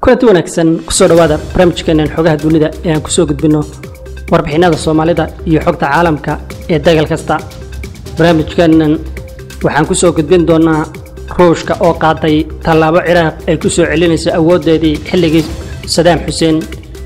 kulanti wanaagsan kusoo dhowaada barnaamijkeenan xogaha dunida ee aan kusoo gudbinno warbixinada soomaalida iyo xogta caalamka ee dagal kasta barnaamijkeenan waxaan kusoo gudbin doonaa ruushka oo qaaday tallaabo ciraaq ay ku soo celinayso awooddeedii xilligii sadaam xuseen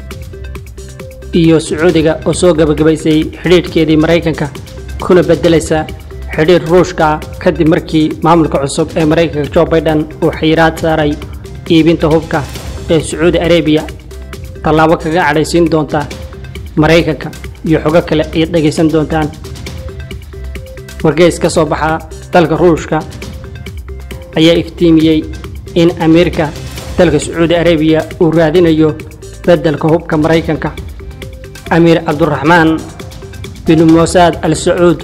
iyo sacuudiga oo soo gabagabaysay xidhiidhkeedii maraykanka kuna beddelaysa xidhiidh ruushka kadib markii maamulka cusub ee maraykanka jo baiden uu xayiraad saaray iibinta hubka ee sacuudi arabiya tallaabo kaga cadhaysiin doonta maraykanka iyo xogo kale ayaad dhegaysan doontaan wargeys ka soo baxa dalka ruushka ayaa iftiimiyey in amiirka dalka sacuudi arabiya uu raadinayo beddelka hubka maraykanka amiir cabduraxmaan bin mosaad al sacuud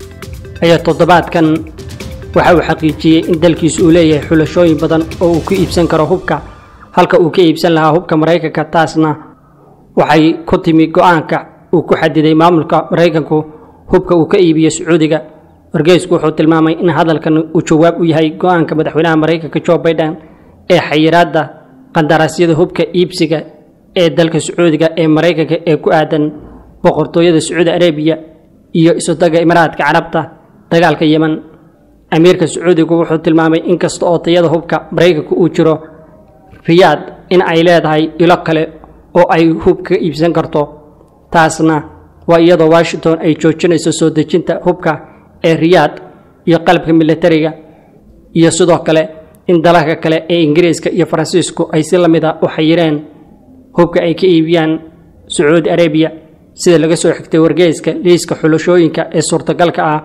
ayaa toddobaadkan waxa uu xaqiijiyey in dalkiisu uu leeyahay xulashooyin badan oo uu ku iibsan karo hubka halka uu ka iibsan lahaa hubka maraykanka taasna waxay ku timi go-aanka uu ku xadiday maamulka maraykanku hubka uu ka iibiyo sacuudiga wargeysku wuxuu tilmaamay in hadalkan uu jawaab u yahay go-aanka madaxweynaha maraykanka jo baiden ee xayiraadda qandaraasyada hubka iibsiga ee dalka sacuudiga ee maraykanka ee ku aadan boqortooyada sacuudi arabiya iyo isudaga imaaraadka carabta dagaalka yeman amiirka sacuudigu wuxuu tilmaamay in kasta oo tayada hubka maraykanku uu jiro riyaad in ay leedahay ilo kale oo ay hub ka iibsan karto taasna waa iyadoo washington ay joojinayso soo dejinta hubka ee riyaad iyo qalabka militariga iyo sidoo kale in dalalka kale ee ingiriiska iyo faransiisku ay si lamid a u xayireen hubka ay ka iibiyaan sacuudi arabiya sida laga soo xigtay wargeyska liiska xulashooyinka ee suurtagalka ah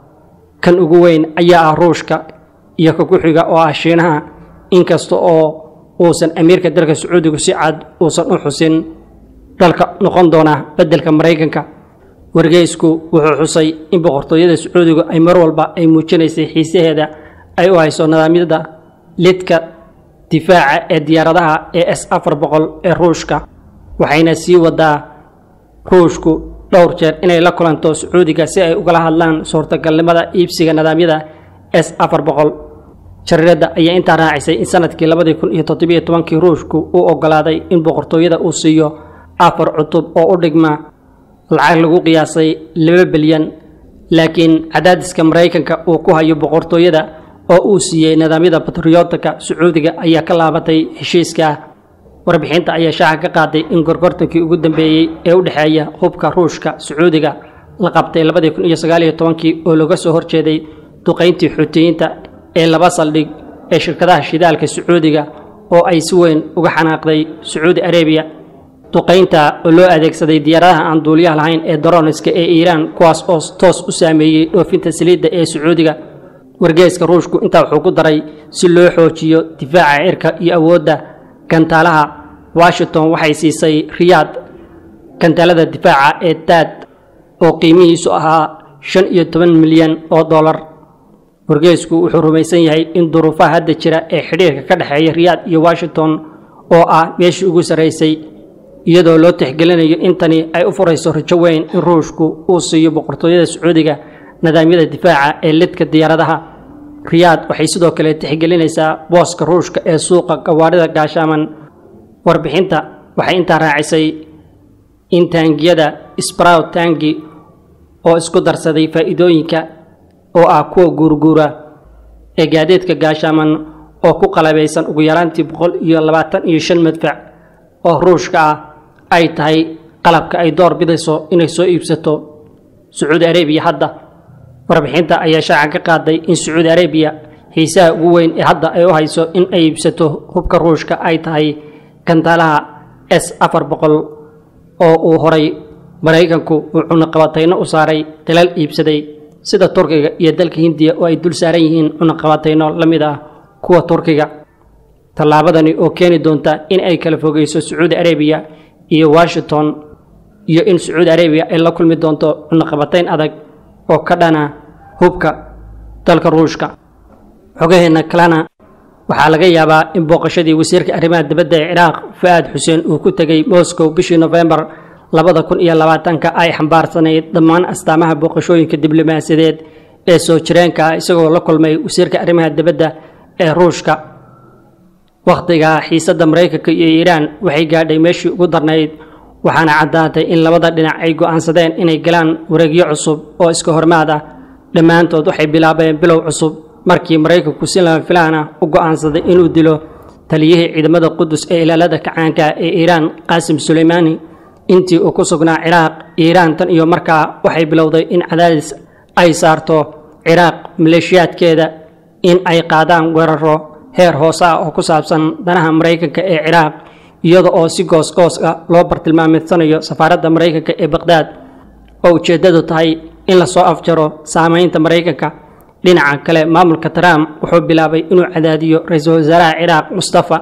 kan ugu weyn ayaa ah ruushka iyo ka ku-xiga oo ah shiinaha inkasta oo uusan amiirka dalka sacuudigu si cad uusan u xusin dalka noqon doona beddelka maraykanka wargeysku wuxuu xusay in boqortooyada sacuudigu ay mar walba ay muujinaysay xiisaheeda ay u hayso nidaamyada lidka difaaca ee diyaaradaha ee s afar boqol ee ruushka waxayna sii wadaa ruushku dhowr jeer inay la kulanto sacuudiga si ay ugala hadlaan suurtagalnimada iibsiga nidaamyada s afar boqol jariiradda ayaa intaa raacisay in sanadkii labadii kun iyo toddobiyo tobankii ruushku uu ogolaaday in boqortooyada uu siiyo afar cutub oo u dhigma lacag lagu qiyaasay laba bilyan laakiin cadaadiska maraykanka uu ku hayo boqortooyada oo uu siiyey nidaamyada batriyootika sacuudiga ayaa ka laabatay heshiiska warbixinta ayaa shaaca ka qaaday in gorgortankii ugu dambeeyey ee u dhexeeya hubka ruushka sacuudiga la qabtay labadii kun iyo sagaaliyo tobankii oo laga soo horjeeday duqayntii xuutiyiinta ee laba saldhig ee shirkadaha shidaalka sacuudiga oo ay si weyn uga xanaaqday sacuudi arabiya duqaynta oo loo adeegsaday diyaaradaha aan duuliyaha lahayn ee daroniska ee iiraan kuwaas oo toos u saameeyey dhoofinta saliidda ee sacuudiga wargeeska ruushku intaa wuxuu ku daray si loo xoojiyo difaaca cirka iyo awoodda gantaalaha washington waxay siisay riyaad gantaalada difaaca ee daad oo qiimihiisu ahaa shan iyo toban milyan oo dollar wargeysku wuxuu rumaysan yahay in duruufaha hadda jira ee xidhiirka ka dhexeeya riyaad iyo washington oo ah meeshii ugu sarraysay iyadoo loo tixgelinayo in tani ay u furayso rajo weyn in ruushku uu siiyo boqortooyada sacuudiga nidaamyada difaaca ee lidka diyaaradaha riyaad waxay sidoo kale tixgelinaysaa booska ruushka ee suuqa gawaadhida gaashaaman warbixinta waxay intaa raacisay in taangiyada sprow taangi oo isku darsaday faa'iidooyinka oo ah kuwa guurguura ee gaadiidka gaashaaman oo ku qalabaysan ugu yaraantii boqol iyo labaatan iyo shan madfac oo ruushka ah ay tahay qalabka ay door bidayso inay soo iibsato sacuudi arabiya hadda warbixinta ayaa shaaca ka qaaday in sacuudi arabiya xiisaha ugu weyn ee hadda ay u hayso in ay iibsato hubka ruushka ay tahay gantaalaha s afar boqol oo uu horay maraykanku uu cunaqabatayno u saaray dalal iibsaday sida turkiga iyo dalka hindiya oo ay dul saaran yihiin cunaqabatayno la mid ah kuwa turkiga tallaabadani oo keeni doonta in ay kala fogeyso sacuudi arabiya iyo washington iyo in sacuudi arabiya ay la kulmi doonto cunaqabatayn adag oo ka dhana hubka dalka ruushka xogaheenna kalena waxaa laga yaabaa in booqashadii wasiirka arrimaha dibadda ee ciraaq fa-aad xuseen uu ku tegey moscow bishii nofembar labada kun iyo labaatanka ay xambaarsanayd dhammaan astaamaha booqashooyinka diblomaasiyadeed ee soo jireenka ah isagoo la kulmay wasiirka arrimaha dibadda ee ruushka wakhtigaa xiisadda maraykanka iyo iiraan waxay gaadhay meeshii ugu darnayd waxaana caddaatay in labada dhinac ay go'aansadeen inay galaan wareegyo cusub oo iska hormaad ah dhammaantood waxay bilaabeen bilow cusub markii maraykanku si lama filaan ah u go'aansaday inuu dilo taliyihii ciidamada qudus ee ilaalada kacaanka ee iiraan qaasim suleymaani intii uu ku sugnaa ciraaq iiraan tan iyo markaa waxay bilowday in cadaadis ay saarto ciraaq maleeshiyaadkeeda in ay qaadaan weeraro heer hoose ah oo ku saabsan danaha maraykanka ee ciraaq iyada oo si goos-goos ah loo bartilmaameedsanayo safaaradda maraykanka ee baqhdaad oo ujeeddadu tahay in lasoo afjaro saamaynta maraykanka dhinaca kale maamulka trump wuxuu bilaabay inuu cadaadiyo ra-iisul wasaaraha ciraaq mustafa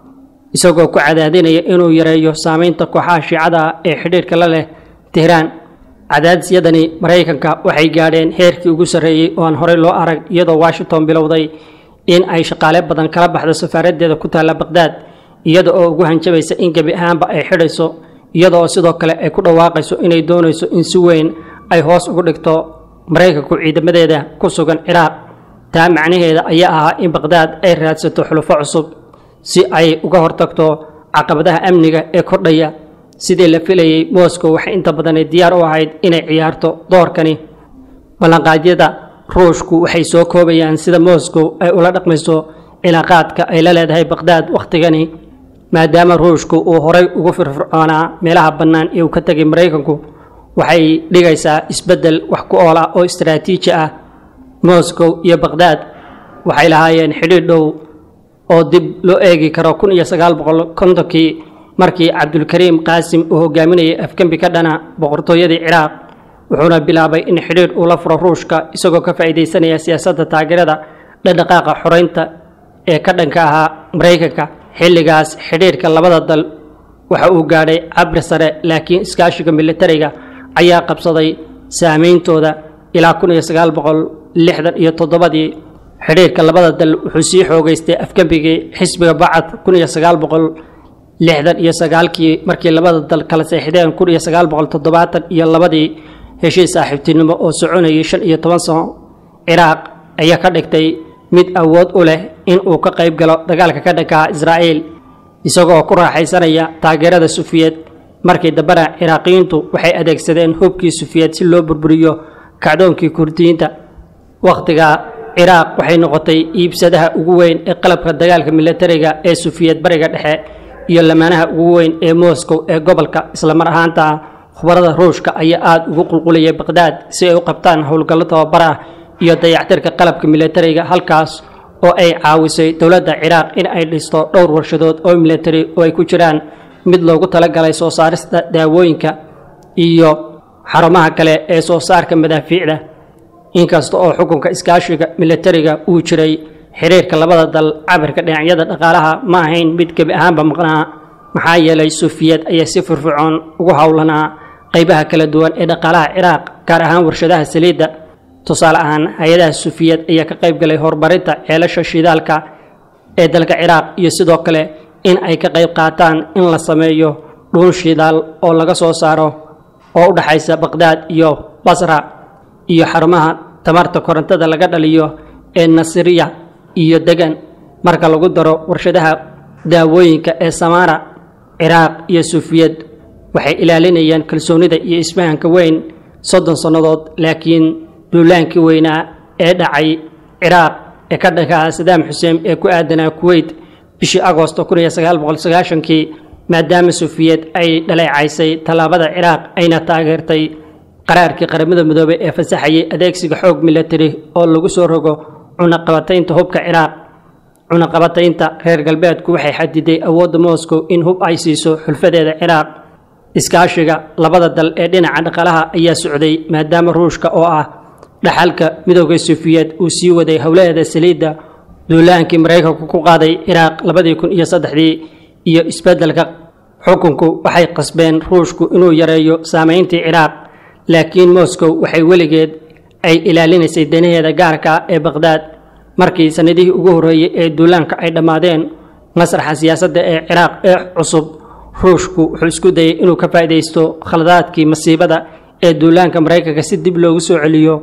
isagoo ku cadaadinaya inuu yareeyo saamaynta kooxaha shiicada ee xidhiirka la leh tehraan cadaadisyadani maraykanka waxay gaadheen heerkii ugu sarreeyey oo aan horey loo arag iyadoo washington bilowday in ay shaqaale badan kala baxdo safaaraddeeda ku taalla baqhdaad iyada oo ugu hanjabaysa in gebi ahaanba ay xidhayso iyada oo sidoo kale ay ku dhawaaqayso inay doonayso in si weyn ay hoos ugu dhigto maraykanku ciidamadeeda ku sugan ciraaq taa macnaheeda ayaa ahaa in baqhdaad ay raadsato xulufo cusub si ay uga hortagto caqabadaha amniga ee kordhaya sidii la filayey moscow waxay inta badanay diyaar u ahayd inay ciyaarto doorkani ballanqaadyada ruushku waxay soo koobayaan sida moscow ay ula dhaqmayso cilaaqaadka ay la leedahay baqhdaad wakhtigani maadaama ruushku uu horay ugu firfircoonaa meelaha bannaan ee uu ka tegay maraykanku waxay dhigaysaa isbeddel wax ku ool ah oo istaraatiiji ah moscow iyo baqhdaad waxay lahaayeen xidhiidh dhow oo dib loo eegi karo kun iyo sagaal boqol kontonkii markii cabdulkariim qaasim uu hogaaminayay afgembi ka dhana boqortooyadii ciraaq wuxuuna bilaabay in xidhiidh uu la furo ruushka isagoo ka faa'iidaysanaya siyaasadda taageerada dhaqdhaqaaqa xoreynta ee ka dhanka ahaa maraykanka xilligaas xidhiidhka labada dal waxa uu gaadhay cabri sare laakiin iskaashiga militariga ayaa qabsaday saameyntooda ilaa kun iyo sagaal boqol lixdan iyo toddobadii xidhiidhka labada dal wuxuu sii xoogeystay afgembigii xisbiga bacad kun iyo sagaal boqol lixdan iyo sagaalkii markii labada dal kala seexdeen kun iyo sagaal boqol toddobaatan iyo labadii heshiis saaxiibtinimo oo soconayay shan iyo toban sano ciraaq ayaa ka dhigtay mid awood u leh in uu ka qayb galo dagaalka ka dhankaha israa'iil isagoo ku raaxaysanaya taageerada sufiyeed markii dambena ciraaqiyiintu waxay adeegsadeen hubkii sufiyeed si loo burburiyo kacdoonkii kurdiyiinta wakhtiga ciraaq waxay noqotay iibsadaha ugu weyn ee qalabka dagaalka militariga ee sufiyeed bariga dhexe iyo lamaanaha ugu weyn ee moscow ee gobolka islamar ahaanta khubarada ruushka ayaa aada ugu qulqulayay baqhdaad si ay u qabtaan howlgallo tababar ah iyo dayactirka qalabka militariga halkaas oo ay caawisay dowladda ciraaq in ay dhisto dhowr warshadood oo militari oo ay ku jiraan mid loogu talagalay soo saarista daawooyinka iyo xarumaha kale ee soo saarka madaafiicda inkasta oo xukunka iskaashiga militariga uu jiray xiriirka labada dal cabirka dhinacyada dhaqaalaha ma ahayn mid gebi ahaanba maqnaa maxaa yeelay suufiyeed ayaa si firfircoon ugu howlanaa qaybaha kala duwan ee dhaqaalaha ciraaq gaar ahaan warshadaha saliidda tusaale ahaan hay-adaha suufiyeed ayaa ka qayb galay horumarinta ceelasha shidaalka ee dalka ciraaq iyo sidoo kale in ay ka qayb qaataan in la sameeyo dhuun shidaal oo laga soo saaro oo u dhexaysa baqhdaad iyo basra iyo xarumaha tamarta korontada laga dhaliyo ee nasiriya iyo degan marka lagu daro warshadaha daawooyinka ee samaara ciraaq iyo suufiyad waxay ilaalinayaan kalsoonida iyo isfahanka weyn soddon sannadood laakiin duulaankii weynaa ee dhacay ciraaq ee ka dhankaa sadaam xuseen ee ku aadanaa kuweyt bishii agoosto kun iyo sagaal boqol sagaashankii maadaama suufiyad ay dhaleecaysay tallaabada ciraaq ayna taageertay qaraarkii qaramada midoobey ee fasaxayay adeegsiga xoog militari oo lagu soo rogo cunaqabataynta hubka ciraaq cunaqabataynta reer galbeedku waxay xadiday awoodda moscow in hub ay siiso xulfadeeda ciraaq iskaashiga labada dal ee dhinaca dhaqaalaha ayaa socday maadaama ruushka oo ah dhaxalka midooda suufiyeed uu sii waday howlaheeda saliidda duulaankii maraykanku ku qaaday ciraaq labadii kun iyo saddexdii iyo isbeddelka xukunku waxay qasbeen ruushku inuu yareeyo saameyntii ciraaq laakiin moscow waxay weligeed ay ilaalinaysay danaheeda gaarka ee baqhdaad markii sannadihii ugu horreeyey ee duulaanka ay dhammaadeen masraxa siyaasadda ee ciraaq ee cusub ruushku wuxuu isku dayay inuu ka faa'iidaysto khaladaadkii masiibada ee duulaanka maraykanka si dib loogu soo celiyo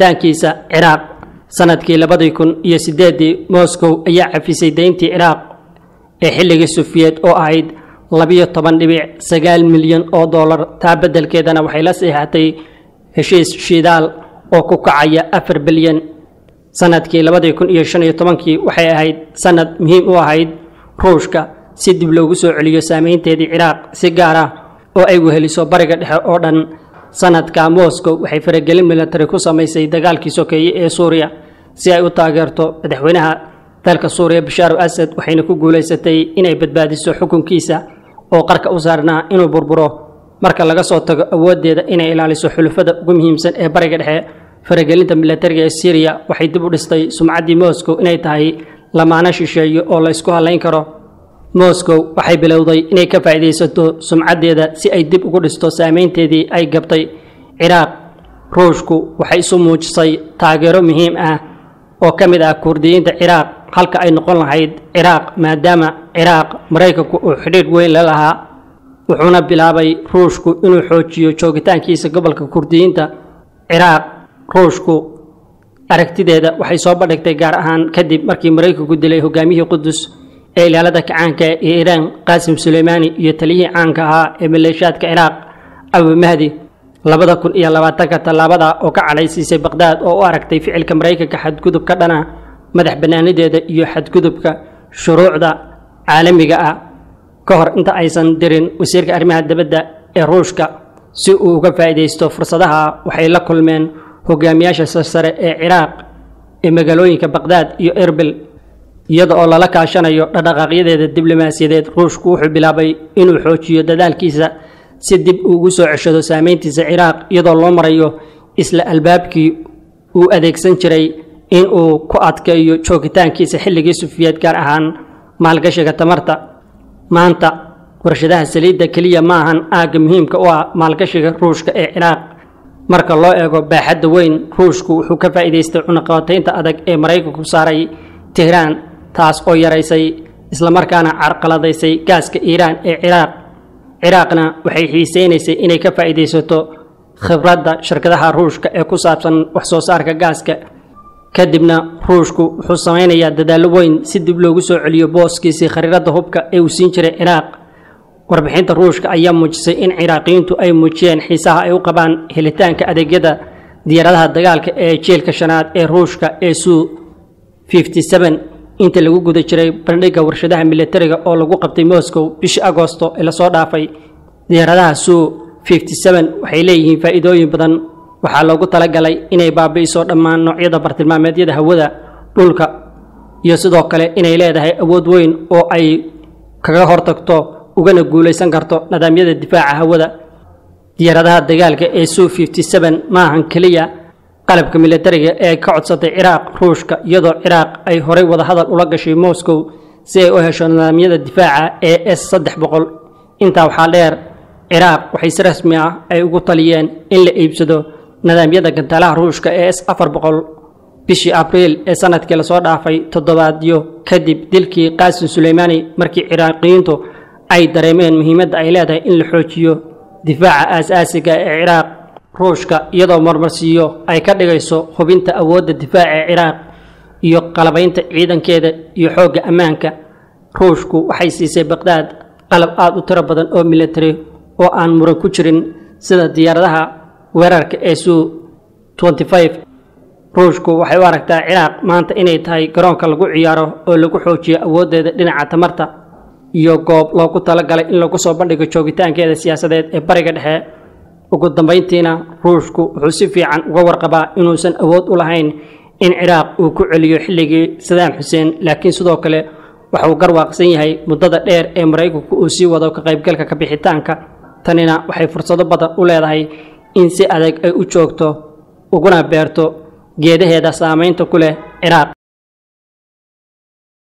joogitaankiisa ciraaq sannadkii labadii kun iyo siddeeddii moscow ayaa cafisay deyntii ciraaq ee xilligii sufiyeed oo ahayd labiyo toban dhibic sagaal milyan oo dollar taa beddelkeedana waxay la seexatay heshiis shidaal oo ku kacaya afar bilyan sanadkii labadii kun iyo shan iyo tobankii waxay ahayd sanad muhiim u ahayd ruushka si dib loogu soo celiyo saameynteedii ciraaq si gaar ah oo ay weheliso bariga dhexe oo dhan sanadka moscow waxay faragelin military ku samaysay dagaalkii sokeeye ee suuriya si ay u taageerto madaxweynaha dalka suuriya bashaar asad waxayna ku guulaysatay inay badbaadiso xukunkiisa oo qarka u saarnaa inuu burburo marka laga soo tago awooddeeda inay ilaaliso xulufada ugu muhiimsan ee bariga dhexe faragelinta militariga ee syriya waxay dib u dhistay sumcaddii moscow inay tahay lamaano shisheeyo oo la ysku hadlayn karo moscow waxay bilowday inay ka faa'iidaysato sumcaddeeda si ay dib ugu dhisto saameynteedii ay gabtay ciraaq ruushku waxay isu muujisay taageero muhiim ah oo ka mid ah kurdiyiinta ciraaq halka ay noqon lahayd ciraaq maadaama ciraaq maraykanku uu xidhiidh weyn la lahaa wuxuuna bilaabay ruushku inuu xoojiyo joogitaankiisa gobolka kurdiyiinta ciraaq ruushku aragtideeda waxay soo bandhigtay gaar ahaan kadib markii maraykanku dilay hogaamiyihii qudus ee ilaalada kacaanka ee iiraan qaasim suleymaani iyo taliyihii caanka ahaa ee maleeshiyaadka ciraaq abu mahdi labada kun iyo labaatanka tallaabada oo ka cadhaysiisay baqhdaad oo u aragtay ficilka maraykanka xadgudub ka dhana madax bannaanideeda iyo xadgudubka shuruucda caalamiga ah ka hor inta aysan dirin wasiirka arrimaha dibadda ee ruushka si uu uga faa'iidaysto fursadaha waxay la kulmeen hogaamiyaasha sarsare ee ciraaq ee magaalooyinka baqhdaad iyo erbil iyada oo lala kaashanayo dhaqdhaqaaqyadeeda diblomaasiyadeed ruushku wuxuu bilaabay inuu xoojiyo dadaalkiisa si dib uu ugu soo ceshado saameyntiisa ciraaq iyadoo loo marayo isla albaabkii uu adeegsan jiray in uu ku adkeeyo joogitaankiisa xilligii sufiyeed gaar ahaan maalgashiga tamarta maanta warshadaha saliidda keliya ma ahan aagga muhiimka u ah maalgashiga ruushka ee ciraaq marka loo eego baaxadda weyn ruushku wuxuu ka faa'iidaystay cunaqabataynta adag ee maraykanku saaray tehraan taas oo yaraysay islamarkaana carqaladaysay gaaska iiraan ee ciraaq ciraaqna waxay xiiseynaysay inay ka faa'iidaysato khibradda shirkadaha ruushka ee ku saabsan wax soo saarka gaaska kadibna ruushku wuxuu samaynayaa dadaallo weyn si dib loogu soo celiyo booskiisii khariiradda hubka ee uu siin jiray ciraaq warbixinta ruushka ayaa muujisay in ciraaqiyiintu ay muujiyeen xiisaha ay u qabaan helitaanka adeegyada diyaaradaha dagaalka ee jiilka shanaad ee ruushka ee suu inta lagu guda jiray bandhigga warshadaha militariga oo lagu qabtay moscow bishii agoosto ee lasoo dhaafay diyaaradaha suu waxay leeyihiin faa'iidooyin badan waxaa loogu talagalay inay baabi'iso dhammaan noocyada bartilmaameedyada hawada dhulka iyo sidoo kale inay leedahay awood weyn oo ay kaga hortagto ugana guulaysan karto nidaamyada difaaca hawada diyaaradaha dagaalka ee suu maahan keliya qalabka militariga ee ka codsatay ciraaq ruushka iyadoo ciraaq ay horay wadahadal ula gashay moscow si ay u hesho nidaamyada difaaca ee s saddex boqol intaa waxaa dheer ciraaq waxay si rasmi ah ay ugu taliyeen in la iibsado nidaamyada gantaalaha ruushka ee s afar boqol bishii abriil ee sanadkii lasoo dhaafay toddobaadyo kadib dilkii qaasim suleymaani markii ciraaqiyiintu ay dareemeen muhiimadda ay leedahay in la xoojiyo difaaca aas-aasiga ee ciraaq ruushka iyadoo marmarsiiyo ay ka dhigayso hubinta awoodda difaaca ee ciraaq iyo qalabaynta ciidankeeda iyo xoogga ammaanka ruushku waxay siisay baqhdaad qalab aada u tiro badan oo military oo aan muran ku jirin sida diyaaradaha weerarka ee suu ruushku waxay u aragtaa ciraaq maanta inay tahay garoonka lagu ciyaaro oo lagu xoojiyo awooddeeda dhinaca tamarta iyo goob loogu talagalay in lagu soo bandhigo joogitaankeeda siyaasadeed ee bariga dhexe ugu dambayntiina ruushku wuxuu si fiican uga warqabaa inuusan awood u lahayn in ciraaq uu ku celiyo xilligii sadaam xuseen laakiin sidoo kale waxauu garwaaqsan yahay muddada dheer ee maraykanku uu sii wado ka qaybgalka kabixitaanka tanina waxay fursado badan u leedahay in si adag ay u joogto uguna beerto geedaheeda saamaynta ku leh ciraaq